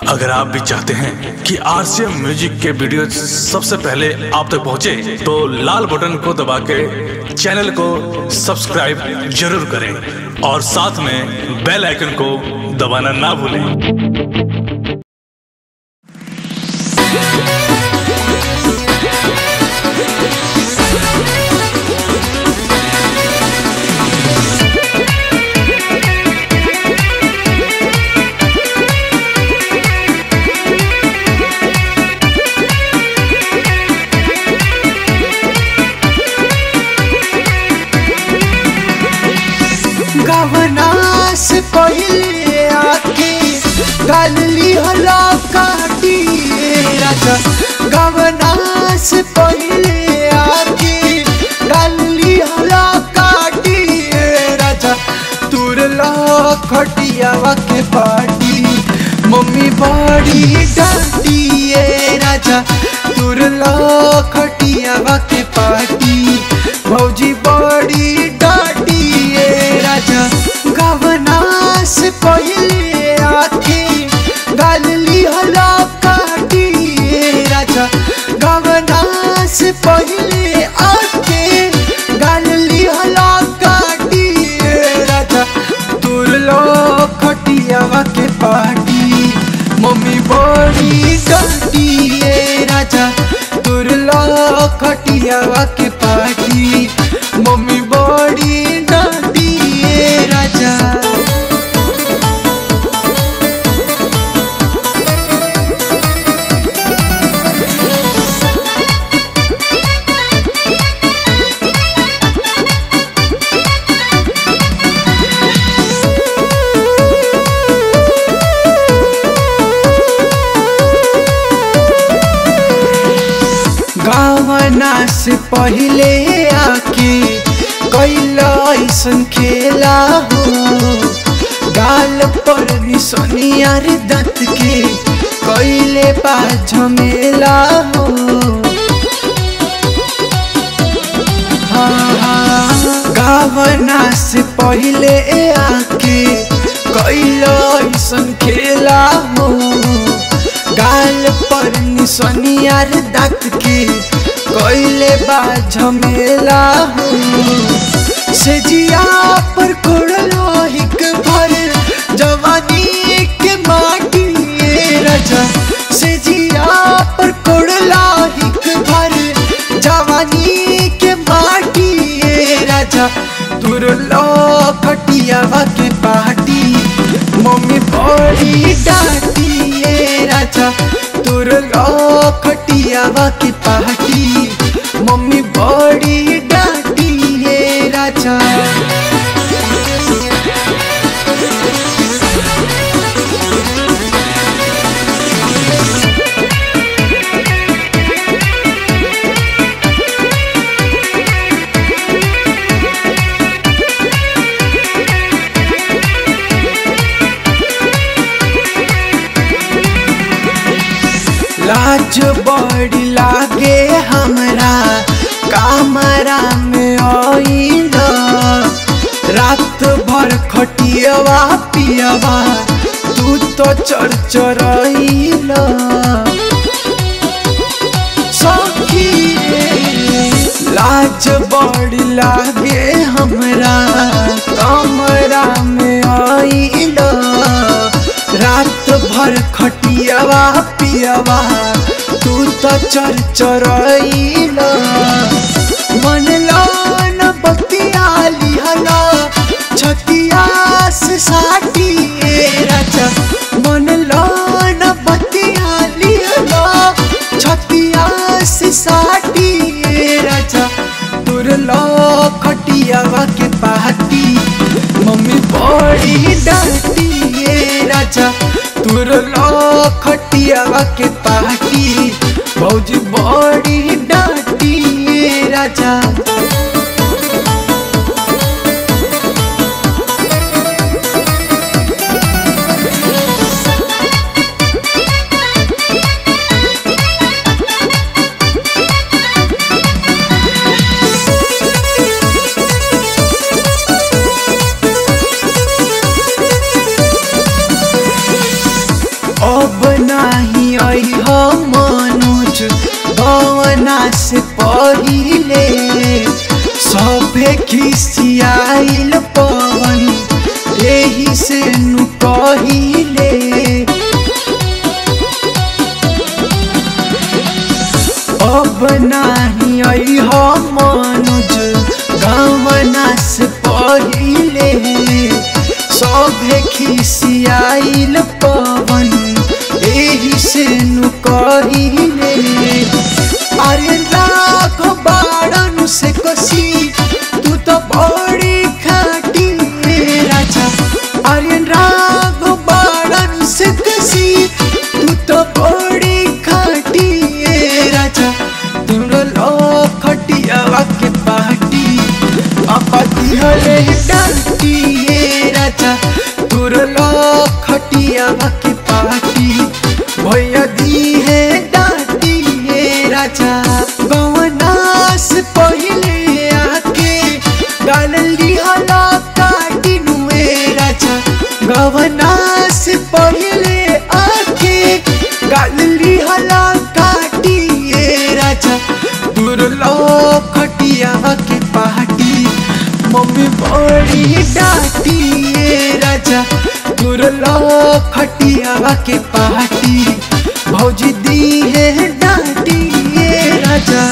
अगर आप भी चाहते हैं कि आरसीएम म्यूजिक के वीडियो सबसे पहले आप तक पहुंचे, तो लाल बटन को दबा के चैनल को सब्सक्राइब जरूर करें और साथ में बेल आइकन को दबाना ना भूलें गवना से पहले आके गली हला काटी राजा गवना से पहले आके गली हला काटी राजा तुरला खटियावा के पाटी मम्मी बड़ी डांटी ए राजा तुरला खटियावा के पाटी भौजी बड़ी डांटी ए राजा गवना से पहले आके गली हला काटी ए राजा गवना से पहले आके गली हला काटी ए राजा तुरलो खटियावा के पाटी मम्मी बड़ी डांटी ए राजा तुरलो खटियावा के पाटी मम्मी बड़ी डांटी ए राजा गावना से पहले आके कैला ऐसन खेला हो गाल पर निसनियार दत के कैले बा झमेला हो हाँ, हाँ, गावना से पहले आके कैला ऐसन खेला हो गाल पर निसनियार दात के कोइले बा झमेला हो से जिया पर कोड़लो हिक भर जवानी के माटी ए राजा से जिया पर कोड़ला हिक भर जवानी के माटी ए राजा तुरलो खटियावा के पाटी मम्मी बड़ी डांटी ए राजा तुरलो खटियावा के पाटी मम्मी बड़ी डांटी ए राजा लाज बड़ी लागे हमरा कामरा में आइल रात भर खटियवा पियवा तू तो चर चरइल सखी रे, लाज बड़ी लागे हमरा कमरा में आइल रात भर खटियावा पियवा तू तो चर चरइल मन लान बतिया लिहला छतिया से साटी ए राजा मन लान बतिया लिहला छतिया से साटी ए राजा तुरलो खटियावा के पाटी मम्मी बड़ी डांटी ए राजा तुरलो खटियावा के पाटी भौजी बड़ी डांटी ए राजा अब नाही आई हो मनोज गवना से पहिले सभे खिसियाइल पवन एही से नु कहिले अब नाही आई हो मनोज गवना से पहिले सभे खिसियाइल पवन एही से नु कहिले अरे लाख बाड़न से कसी तू तो बड़ी खाटी रे राजा अरे राग बाड़न से कसी तू तो बड़ी खाटी रे राजा तुमरो लो खटियावा के पार्टी अपती हले डांटी ये राजा तुर लो खटियावा के पार्टी भैया दी है डांटी ये राजा गवनास पहिले आके गाली हला काटी नुए राजा गवनास पहिले आके गाली हला काटी ये राजा दूर लो खटिया के पार्टी मम्मी बड़ी डांटी ये राजा दूर लो खटिया के पार्टी भौजी दी है डांटी ये राजा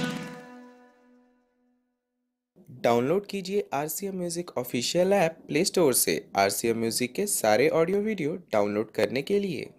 डाउनलोड कीजिए R C M music official app play store से आर सी एम म्यूज़िक के सारे ऑडियो वीडियो डाउनलोड करने के लिए